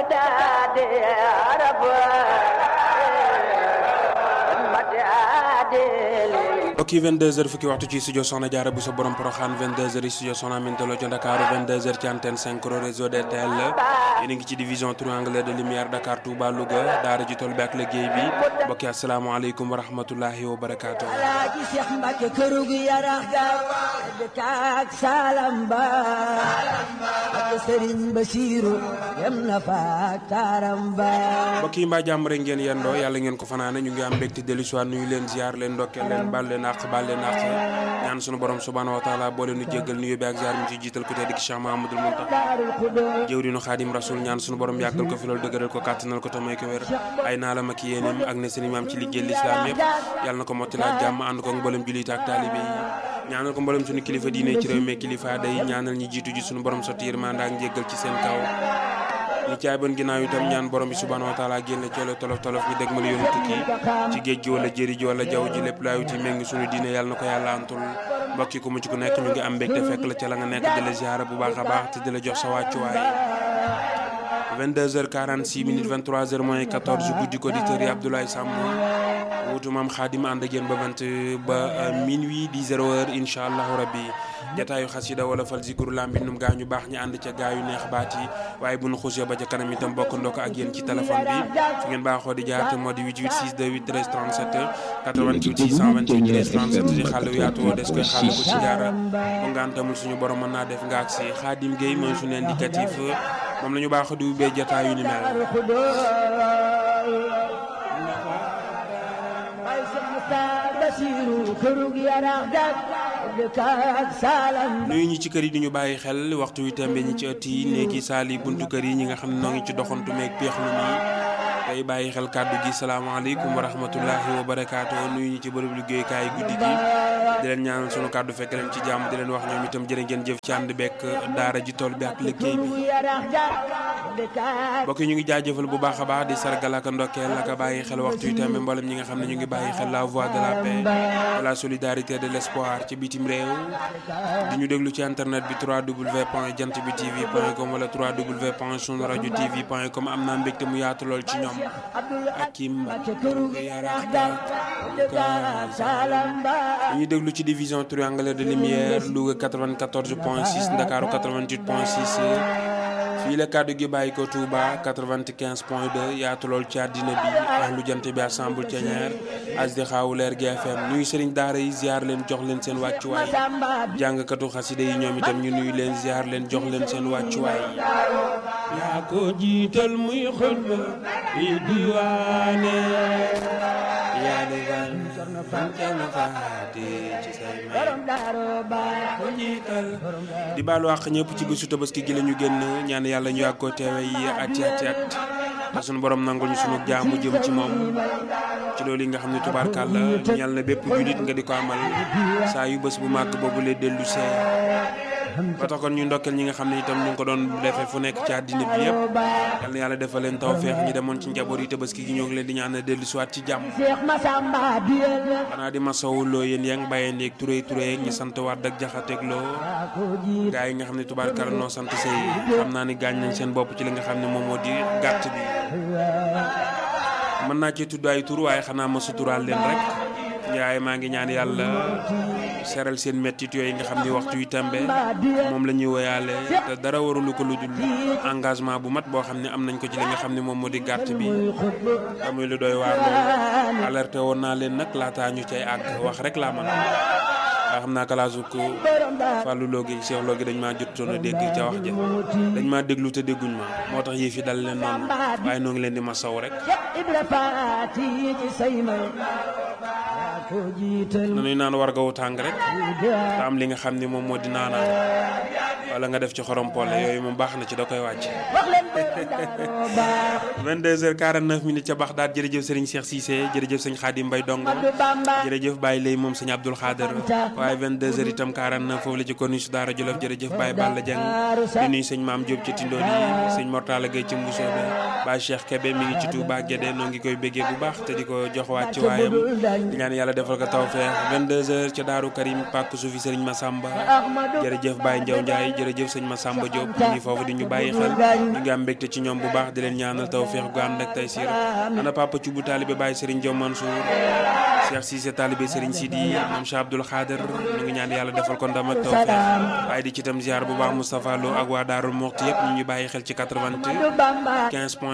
mbokki 22h fukki waxtu ci studio Soxna Jaara bu sa borom Poroxaan 22h studio Soxna Aminta Lo ci Dakar 22h ci antenne 5 réseau DTL yéen a ngi ci division triangulaire de lumière Dakar Touba Louga daara ji toll bi ak liggéey bi mbokki asalaamaaleykum wa rahmatullahi wa barakaatu. Alaaji Seex Mbàkke këru gi yarax ga dëkk ak salam ba ak Sëriñ Basiiru yem na fa ak taaram ba mbokk yi mbaa jàmm rek ngeen yendoo yàlla ngeen ko fanaane ñu ngi am mbégte dellu si waat nuyu leen ziar leen ndokkeel leen baal leen àq baal leen àq ñaan sunu borom subhaanahu wa taala boo leen nu jéggal nuyu bi ak ziar mi ci jiital ko tey di Cheikh Mahamadul Muntaxa Daarul Xudoos jëwriñu xaadim rasul ñaan sunu borom yàggal ko fi loolu dëgëral ko kàttanal ko tamay ko wér ay naa la ma ki yéeneem ak ne seen maam ci liggéey lislaam yëpp yàlla na ko mottali ak jàmm ànd ko ak mboolem jullit ak taalibe yi ñaanal ko mboolem sunu kilifa diine ci réew mi kilifa day ñaanal ñi jiitu ji sunu borom sotti yërmande ak njéggal ci seen kaw ñi caay ban ginnaaw itam ñaan borom bi subhaanahu wa taala génne coolo tolof tolof ñu dégg ma la yoonu tukki ci géej gi wala jëri ji wala jaww ji lépp laay wuti méngi sunu diine yàlla na ko yàlla antul mbokk yi ku mu ci ku nekk ñu ngi am mbégte fekk la ca la nga nekk di la ziara bu baax a baax te di la jox sa wàccuwaay 22h46 minutes 23h moins 14 guddi ko auditeurs yi Abdoulaye Samb wutu maam Xaadim ànd ak yéen ba 20 ba minuit 10 heures incha allahu rabbi jataayu xasida wala fal zikru lambi num gaa ñu baax ñi ànd ca gaa yu neex baat yi waaye bu nu xusee ba ca kanam itam bokk ndokk ak yéen ci téléphone bi fi ngeen baaxoo di jaar te moo di 88 628 13 37 88 628 13 37 di xàll yaatu woo des koy xàll ko ci jaara bu ngantamul suñu borom mën naa def nga ak si Xaadim Gueye mooy suñu indicatif moom la ñu baax di ubbee jataayu ni mel Daarul Xudoos Baay Seex Muxtaar Basiiru këru gi yarax ga dëkk ak salam ba nuyu ñi ci kër yi di ñu bàyyi xel waxtu wi tembe ñi ci ëtt yi néegi saali buntu kër yi ñi nga xam ne noo ngi ci doxantu meeg peexlu nii tey bàyyi xel kàddu gi salaamaaleykum wa rahmatullahi wa barakaatu nuyu ñi ci bërëb liggéeykaay guddi gi di leen ñaanal sunu kàddu fekk leen ci jàmm di leen wax ñoom itam jërë ngeen jëf ci ànd bekk daara ji tool bi ak liggéey bi këru gi yarax ga dëkk ak mbokk yi ñu ngi jaajëfal bu baax a baax di sargal ak ndokkeel ak a bàyyi xel waxtu wi tembe mboolem ñi nga xam ne ñu ngi bàyyi xel la voix de la paix de la solidarité de l'espoir ci bitim réew di ñu déglu ci internet bi 3w point jant bi tv point com wala 3w point sunu rajo tv point com am naa mbégte mu yaatu lool ci ñoom Abdul ak kim Mbàkke këru gi yarax ga dëkk ak salam ba ñu déglu ci division triangulaire de lumière Louga 94 point 6 Ndakaaru 88 point 6 fii la kàddu gi bàyyi ko Touba 95 point 2 yaatu lool ci àddina bi ak lu jant bi assemble ceñeer as di xaawu leer GFM nuyu sëriñ daara yi ziar leen jox leen seen wàccuwaay Samba bi jàngkatu xasida yi ñoom itam ñu nuyu leen ziar leen jox leen seen wàccuwaay yaa ko jiital muy xutba yi diwaane yaa di wan fan kenn faate ci say may borom Daaru Ba ko jiital di baalu àq ñëpp ci bésu tabaski gi la ñu génn ñaan yàlla ñu yàgg ko teewe yi ati ati at te sunu borom nangul ñu sunu jaamu jëm ci moom ci loolu yi nga xam ne tubaarkàlla ñal na bépp julit nga di ko amal saa yu bés bu màgg boobu lay dellu see ba tax kon ñu ndokkeel ñi nga xam ne itam ñu ngi ko doon defee fu nekk ci àddina bi yëpp yal na yàlla defal leen tawfeex ñi demoon ci njaboot yi tabaski gi ñoo ngi leen di ñaan dellu siwaat ci jàmm Seex Masamba bi xanaa di masawu loo yéen yaa ngi bàyyeen yeeg turé turé ñi sant waat ak jaxateeg loo ko jiit gaa yi nga xam ne tubaarkàlla noo sant say xam naa ni gaañ nañ seen bopp ci li nga xam ne moom moo di gàtt bi mën naa ci tudd ay tur waaye xanaa ma suturaal leen rek yaay maa ngi ñaan yàlla seral seen mettit yooyu nga xam ni waxtu wi tembe moom la ñuy woyaale te dara warulu ko lu dul engagement bu mat boo xam ne am nañ ko ci li nga xam ne moom moo di gàtt bi te muy lu doy waar loolu alerté woon naa leen nag laataa ñu cay àgg wax rek laa man waa xam naa kalaasu ko Fallou Lo gi Cheikh Lo gi dañ maa jotoon a dégg ca wax ja dañ maa déglu te dégguñ ma moo tax yëf yi dal leen noonu waaye noo ngi leen di ma saw rek Ibra Faati ci say may yaa ko jiital nanuy naan war gawu tàng rek te am li nga xam ni moom moo di naanaan wala nga def ci xorom pole yooyu moom baax na ci da koy wàcc wax leen borom Daaru baax 22h49 minutes ca baax daal jërëjëf Serigne Cheikh Cissé jërëjëf sëñ Khadim Mbaye Dongo du Bamba jërëjëf Baye Lay moom sëñ Abdoul Khader waaye 22h itam 49 foofu la ci konu su Daara Jolof jërëjëf Baye Balla Dieng di nuyu sëñ Maam Diop ci Tindodi sëñ Mortala Gueye ci Mbusoobe Baye Cheikh Kébé mi ngi ci Touba Guédé noo ngi koy béggee bu baax te di ko jox waat ci waayam di ñaan yàlla defal ko tawfeex 22h ca Daaru Karim Pàkk suufi Serigne Massamba Ahmadu jërëjëf Baye Ndiaw Ndiaye jërëjëf sëñ Massamba Diop ñu ngi foofu di ñu bàyyi xel ñu ngi am mbégte ci ñoom bu baax di leen ñaanal tawfeex gu ànd ak tey siir ana papa Thioub taalibe Baye Serigne Diom Mansour Cheikh Cissé taalibe Serigne Sidi moom Cheikh Abdoul Khader ñu ngi ñaan yàlla defal ko ndam ak tawfeex waaye di ci itam ziar bu baax Moustapha Lo ak waa Daarul Moxti yëpp ñu ngi bàyyi xel ci 80 15 point